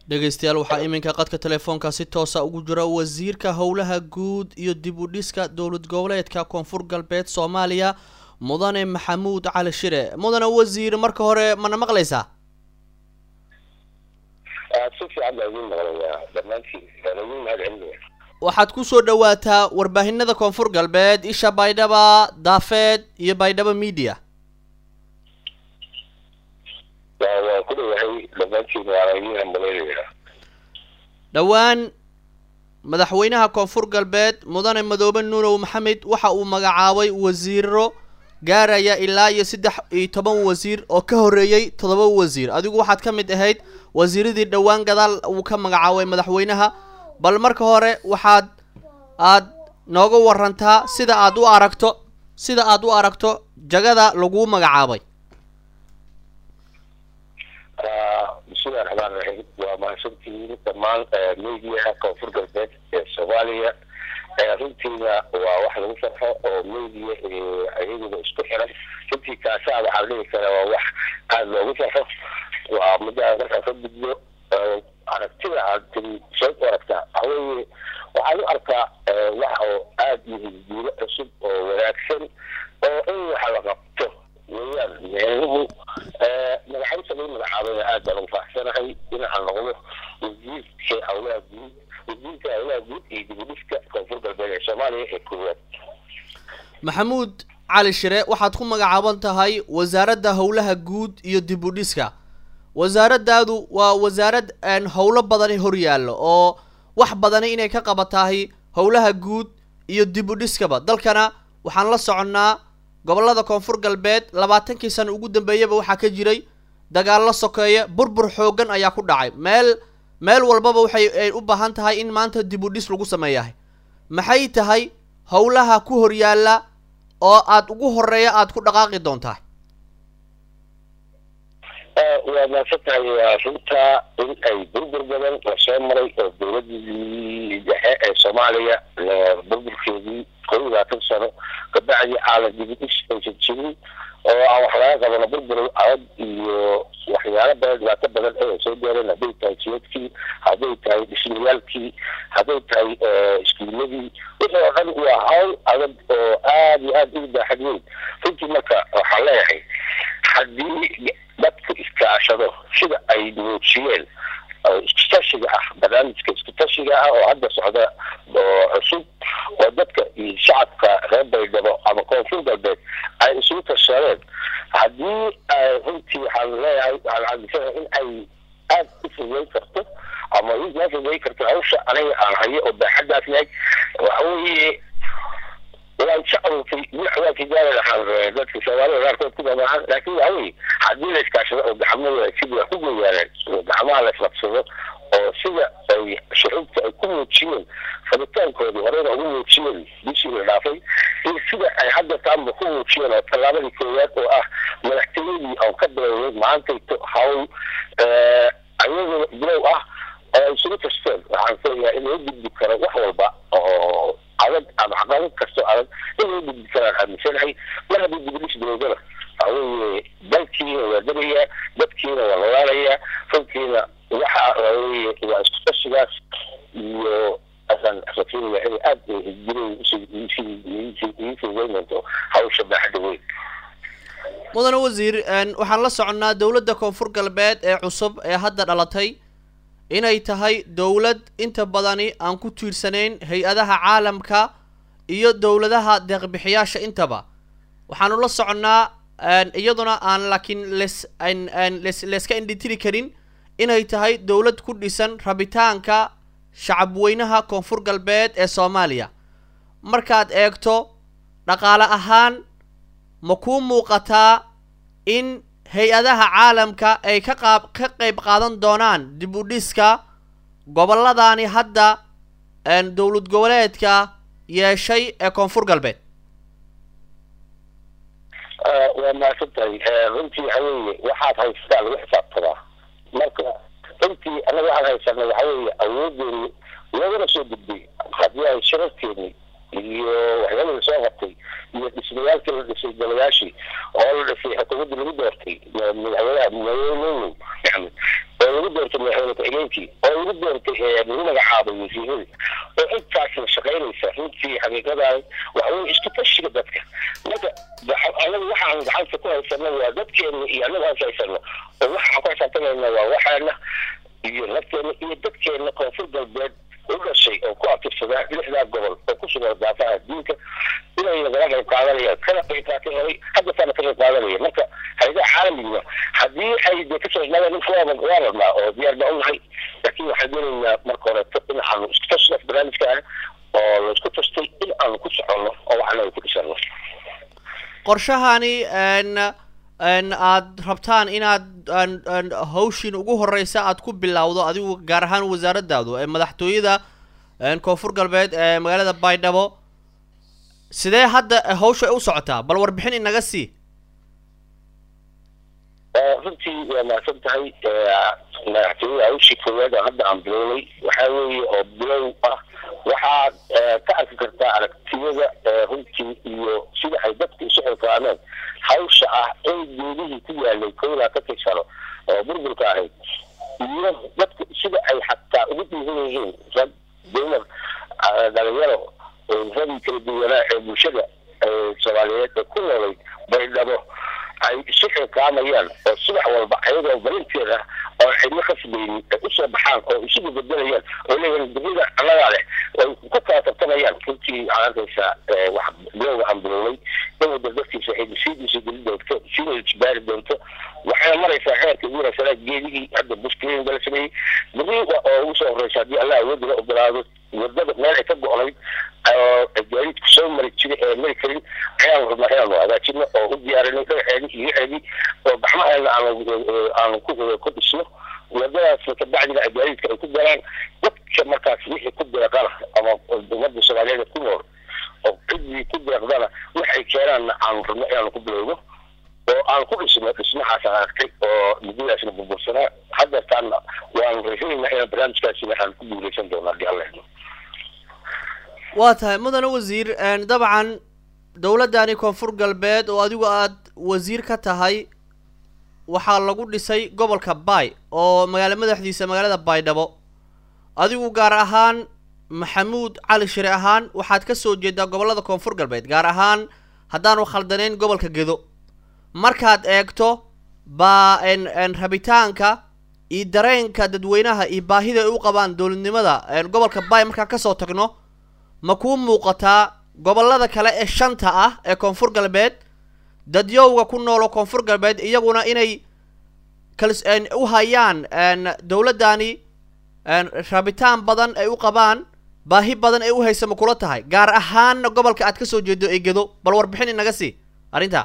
dhegaystayaal waxaa iminka qadka telefoonka si toosa ugu jira wasiirka howlaha guud iyo dib u dhiska dowlad goboleedka koonfur galbeed soomaaliya mudane maxamuud cali shire mudane wasiir marka hore mana maqlaysaa si fiican baa idiin maqlayaa dhammaantiin waan idiin mahad celinaya waxaad kusoo dhawaataa warbaahinada koonfur galbeed isha baydhaba daafeed iyo baydhaba media waa waan ku dhawahay dhammaantiin waana idiin hambaleynayaa dhowaan madaxweynaha koonfur galbeed mudane madoobe nuunow maxamed waxa uu magacaabay wasiiro gaaraya ilaa iyo saddex iyo toban wasiir oo ka horreeyey toddoba wasiir adigu waxaad ka mid ahayd wasiiradii dhowaan gadaal uu ka magacaabay madaxweynaha bal marka hore waxaad aad nooga warantaa sida aad u aragto sida aad u aragto jagada laguu magacaabay bismillahi raxmaan raxiim waa mahadsantihiin dhammaan mediaha koonfur galbeed ee soomaaliya runtiina waa wax lagu farxo oo media ayaguba isku xiran runtii kaasaa waxaa dhihi karaa waa wax aada loogu farxo waa middaa markaa ka gudbo aragtida aad tiri soo aragtaa waxaweye waxaan u arkaa wax oo aada iyo hiddiilo cusub oo wanaagsan oo in wax la qabto weyaan meeluhu magaxaysa lagu magacaabayna aad baan ugu faaxsanahay inaan noqdo wasiirka howlaha guud wasiirka howlaha guud iyo dibudhiska koonfur galbeed ee soomaaliya ee koowaad maxamuud cali shire waxaad ku magacaaban tahay wasaaradda howlaha guud iyo dib u dhiska wasaaraddaadu waa wasaarad aan howlo badani hor yaallo oo wax badani inay ka qabatahay howlaha guud iyo dib u dhiskaba dalkana waxaan la soconnaa gobollada koonfur galbeed labaatankii sano ugu dambeeyaba waxaa ka jiray dagaallo sokeeye burbur xooggan ayaa ku dhacay meel meel walbaba waxay ay u baahan tahay in maanta dib u dhis lagu sameeyahay maxay tahay howlaha ku hor yaalla oo aad ugu horeeya aad ku dhaqaaqi doontaa waa maadsan tahay waa runtaa in ay burbur badan lasoo maray oo dowladii dhexe ee soomaaliya burburkeedii kow iyo labaatan sano kabacdi caalam dibidhis aysan jirin oo aan wax laga qabano burbur adag iyo waxyaalo badan dhibaato badan ee soo gaareen hadday tahay jiyadkii hadday tahay dhismayaalkii hadday tahay iskuuladii wixii oo dhan waa hawl adag oo aada iyo aada ugu baaxad weyn runtii marka waxaan leeyahay haddii dadku iskaashado sida ay muujiyeen iskutashiga ah barnaamijka iskutashiga ah oo hadda socda oo cusub oo dadka iyo shacabka reer baydhabo ama koonfur galbeed ay isugu tashadeen haddii runtii waxaan leeyahay waxaan aaminsanahay in ay aada u fugeyn karto ama aa fugeyn karto hawsha aniga aan hayo oo baaxadaas yahay waxa weeye waan jecltay dhinac waa ka gaari lahaa dadka soomaalida qaarkood ku dhamaahan laakiin waxa weye haddii la iskaashado oo gacmada sida wax ku goyaaneen oo gacmaha la isqabsado oo sida ay shucuubta ay ku muujiyeen rabitaankoodii horena ugu muujiyeen bishii la dhaafay iyo sida ay hadda taanba ku muujiyeen oo tallaabadii koowaad oo ah madaxtooyadii aan ka bilownay maantayto hawl ayaguna bilow ah oo ay isugu tasteen waxaan filayaa in laga gudbi karo wax walba oo adag ama caqabad kastoo adag in laga gudbi karaan aaminsanahay mar haddii dibidhis bilowdana waxaweye dalkiina waa darayaa dadkiina waa lolaalayaa runtiina waxa waxaweye waa isku tashigaas iyo asaan rafinaya inay aada ii fugeyn doonto hawsha baaxadda weyn mudane wasiir waxaan la soconnaa dowladda koonfur galbeed ee cusub ee hadda dhalatay inay tahay dowlad inta badani aan ku tiirsanayn hay-adaha caalamka iyo dowladaha deeqbixiyaasha intaba waxaanu la soconnaa iyaduna aan laakiin les les leska indhitiri karin inay tahay dowlad ku dhisan rabitaanka shacabweynaha koonfur galbeed ee soomaaliya markaad eegto dhaqaale ahaan ma kuu muuqataa in hay-adaha caalamka ay ka qaab ka qayb qaadan doonaan dib u dhiska gobolladani hadda dowlad goboleedka yeeshay ee koonfur galbeed waa mahadsan tahay runtii waxa weeye waxaad haysataa lagu xisaabtamaa marka runtii annaga waxaan haysanay waxa weeye awoodeeni loogana soo gudbay haddii ay sharafteeni iyo waxyaalada soo qabtay iyo dhismayaalkii la dhisay golayaashii oo la dhisay xukuumaddii lagu doortay madaxweynaha madaxweyne maxamed oo lagu doortay madaxweyne ku-xigeenkii oo lagu doortay lagu magacaabay wasiiradii oo intaasna shaqaynaysa runtii xaqiiqadan waxa weye isku tashiga dadka marka anagu waxaan gacanta ku haysano waa dadkeena iyo anagu aan haysano oo waxaan ku xisaabtamayna waa waxaana iyo nafteena iyo dadkeena koonfur galbeed u dhashay oo ku atirsadaa lixdaa gobol oo ku sugan daafaha adduunka inay nagala qayb qaadanayaan kana qayb qaatay horay hadda saana ka qayb qaadanaya marka hayadaha caalamiga haddii ay de kasoo imaadeen ninka waa waa rabnaa oo diyaar baa unahay laakiin waxaan doonaynaa marka horeeto in aanu isku tashnaf barnaamijka ah oo laisku tastay in aanu ku soconno oo waxna ay ku dhisano qorshahani n aad rabtaan inaad hawshin ugu horeysa aad ku bilowdo adigu gaar ahaan wasaaradaadu ee madaxtooyada koonfur galbeed ee magaalada baydhabo sidee hadda hawsha ay u socotaa bal warbixin inaga sii runtii waa mahadsan tahay madaxtooyada hawshii koowaad oo hadda aan bilownay waxaa weeye oo bilow ah waxaad ka arki kartaa aragtiyada runtii iyo sida ay dadku isu xilqaameen hawsha ah in geedihii ku yaalay kowlaa ka tirsano oo burburka ahayd iyo dadku sida ay xataa ugu dhiihan yihiin rag dumar dhalinyaro radii kala duwanaa ee bulshada soomaaliyeed ee ku noolay baydhabo ay isu xilqaamayaan oo subax walba ayagoo balinteed ah oo cidlo khasbaynin ay usoo baxaan oo isugu bedelayaan oo leeyihin dunida annagaa leh ay ku kala tartamayaan runtii waxaad arkaysaa wax bilowga aan bilownay inuu daddartiisa ay siidiisa geli doonto siina isbaari doonto waxayna maraysaa heerka ugu wanaagsanaa geedihii hadda buskiliin bala sameeyey beri oo ugu soo horeysa haddii allah awoodila ogolaado wadada meel ay ka go-nayd oo gaadiidku soo mari jira ee mari karin ayaan rabnaa inaanu hagaajino oo u diyaarinay dhagaxeedii iyo waxeedii oo baxmaheena aanu aanu ku ku dhisno wadadaas kabacdina gaadiidka ay ku galaan dadka markaas wixii ku deeqana ama ummadda soomaaliyeed ku nool oo ciddii ku deeqdana waxay keenaanna aanu rabno inaanu ku bilowno oo aan ku dhisno dhismahaasaan aragtay oo muddadaasna burbursanaa haddeertaanna waanu rajaynaynaa inaan barnaamijkaasina aan ku guuleysan doono haddii alla idmo waa tahay mudane wasiir dabcan dowladdani koonfur galbeed oo adigu aad wasiir ka tahay waxaa lagu dhisay gobolka baay oo magaalo madaxdiisa magaalada baydhabo adigu gaar ahaan maxamuud cali shire ahaan waxaad ka soo jeedaa gobollada koonfur galbeed gaar ahaan haddaanu khaldanayn gobolka gedo markaad eegto baa n rabitaanka iyo dareenka dadweynaha iyo baahida ay u qabaan dowladnimada gobolka baay markaan kasoo tagno ma kuu muuqataa gobollada kale ee shanta ah ee koonfur galbeed dadyowga ku noolo koonfur galbeed iyaguna inay kals u hayaan dowladdani rabitaan badan ay u qabaan baahi badan ay u haysa ma kula tahay gaar ahaanna gobolka aad kasoo jeedo ee gedo bal warbixin inaga sii arrintaa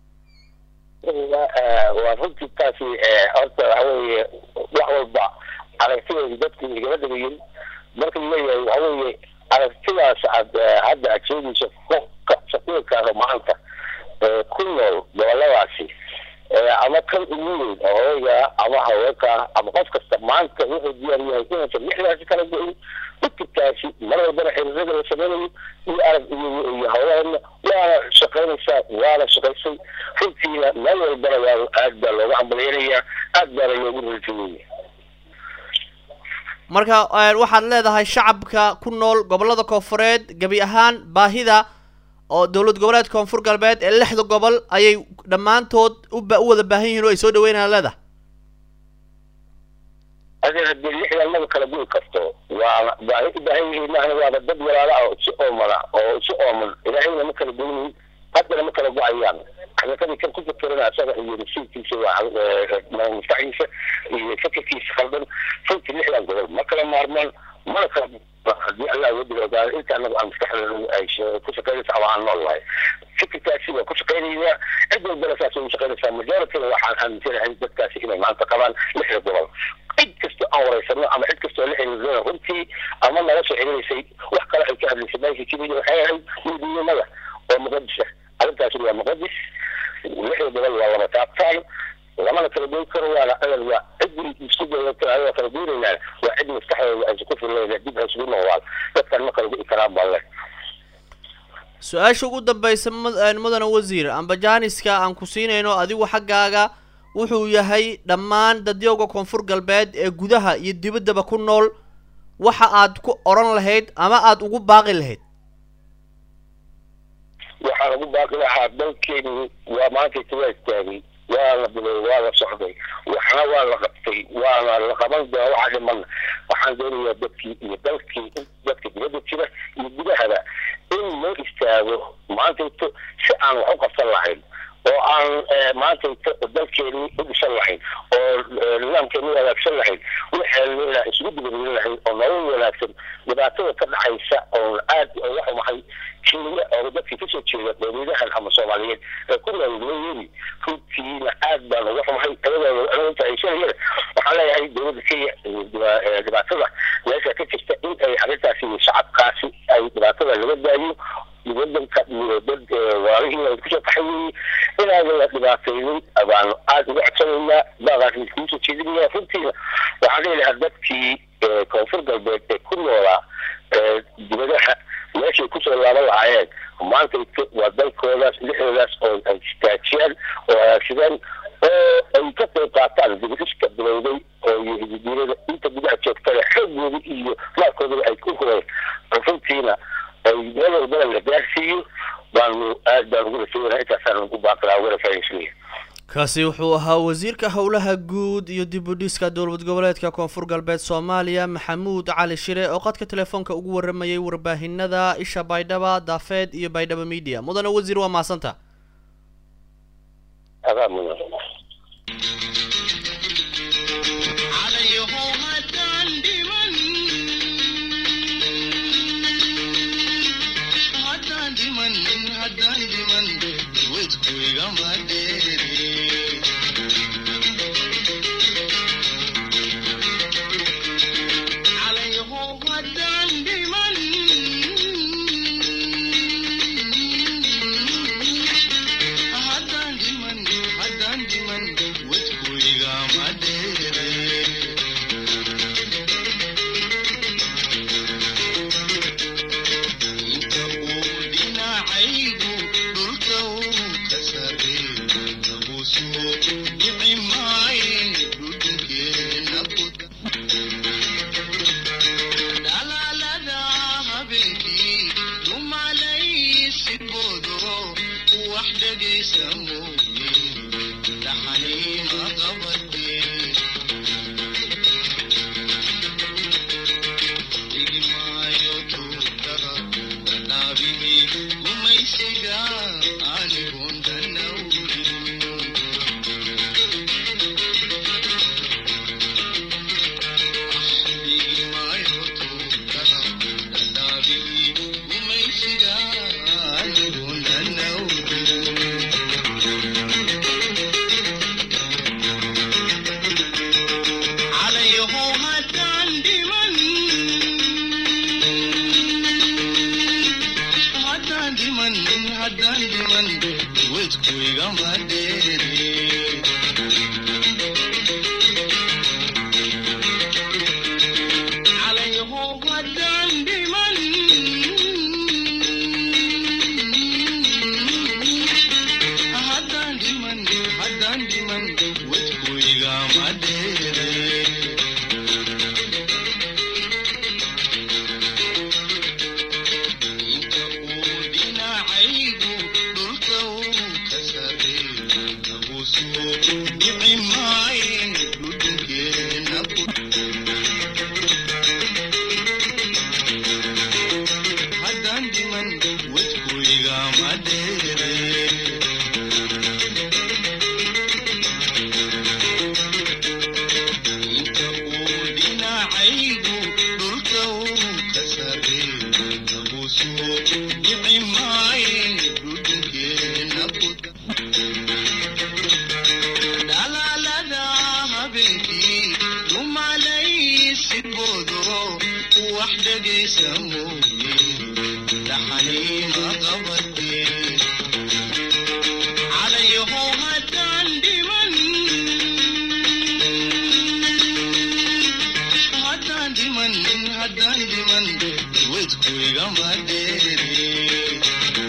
waa runtii taasi horta waxa weeye wax walba aragtideedu dadku igama dhagayin marka laleeyahay waxa weeye aragtidaas aad hadda aad sheegayso qofka shaqiirkaada maanta ku nool goboladaasi ama kan ugu weyn hooyga ama haweenka ama qof kasta maanta wuxuu diyaar yahay inaysan lixdaasi kala go-in fikirkaasi mar walbana xiriirada la sameynayo iyo arag iyo iyo hawlaheedna waana shaqaynaysaa waana shaqaysay runtiina meel walbana waa aad baa looga hambalyanayaa aad baana loogu rajooyaya marka waxaad leedahay shacabka ku nool gobollada koonfureed gebi ahaan baahida oo dowlad goboleed koonfur galbeed ee lixda gobol ayay dhammaantood uba u wada baahan yihin oo ay soo dhaweynayaan leedahay adeer haddii lixdan maba kala guri karto waana baahi u baahan yihiin maahna waaba dad walaala ah oo isu oomana oo isu ooman ilaahayna ma kala goynin haddana ma kala go-ayaan xaqiiqadii kan ku fakerana asaga iyo nasiibkiisa waa maskaxdiisa iyo fikirkiisa khaldan runtii lixdan gobol ma kala maarmaan mana kala haddii allah wadiga ogaado inta anaga aan maskaxda ay ku shaqaynaysa ama aan nool lahay fikirkaasi waa ku shaqaynaynaa cid walbana saas ugu shaqaynaysaa majorityna waxaan aaminsanahay dadkaasi inay maanta qabaan lixda gobol cid kastoo aan wareysano ama cid kastoo la xiriirana runtii ama nala soo celinaysay wax kale ay ka hadlaysay meesha kimid waxay ahayd midnimada oo muqadisa arrintaasi waa muqadis lixda gobol waa laba taabtaan lamana kala goyn karo waana adal waa ciddii isku dayata ayagoo kala goynaynaa waa cid maskaxdooda aysan ku filnayna dib ha isugu noqdaan dadkan ma kala go'i karaan baan leh su-aasha ugu dambaysa mudane wasiir amba jaaniska aan ku siinayno adigu xaggaaga wuxuu yahay dhammaan dadyowga koonfur galbeed ee gudaha iyo dibaddaba ku nool waxa aad ku odhan lahayd ama aada ugu baaqi lahayd waxaan ugu baaqi lahaa dalkeeni waa maanta waa istaagay waa la bilay waa la socday waxna waa la qabtay waana la qaban doona waxa dhiman waxaan doonayaa dadkii iyo dalkii dadka dibadda jira iyo gudahaba in loo istaago maantayto si aan wax u qabsan lahayn oo aan maantayto dalkeeni u dhisan lahayn oo nidaamkeeni u hagaagsan lahayn waxeelna isugu dibagelin lahayn oo nolol wanaagsan dhibaatada ka dhacaysa oon aad uga xumahay kenya oo dadkii kasoo jeeda dowladahan ama soomaaliyeed ee ku nool weli runtiina aad baan uga xumahay ayadooaaysanayana waxaan leeyahay dowladda kenya dhibaatada meesha ka jirta in ay arrintaasi shacabkaasi ay dhibaatada laga daayo wadanka iyo dad walaalihii kusoo baxay weeye inaanan la dhibaataynin baan aada uga codsanaynaa baaqaas kuusoo jeedinaya runtiina waxaan leeyahay dadkii koonfur galbeed ee ku noolaa dibadaha meeshay kusoo laaban lahaayeen maanta waa dalkoodaas lixdoodaas oo ay istaajiyaan oo hagaagsadaan oo ay ka qayb qaataan dibadhiska bilowday oo iyo hididiirada inta gudaha joogtana xoogooda iyo maalkoodaba ay ku hureen runtiina ay meel walbana la gaarsiiyo baanu aad baan ugu rasaynaa intaasaan ugu baaqilaa ugana faa'iidaysanaya kaasi wuxuu ahaa wasiirka howlaha guud iyo dib u dhiska dowlad goboleedka koonfur galbeed soomaaliya maxamuud cali shire oo qadka telefoonka ugu waramayay warbaahinada isha baydhaba daafeed iyo baydhaba media mudane wasiir waa mahadsanta adaa mudan wax dhegaysa mooye dhaxanii ma qabadee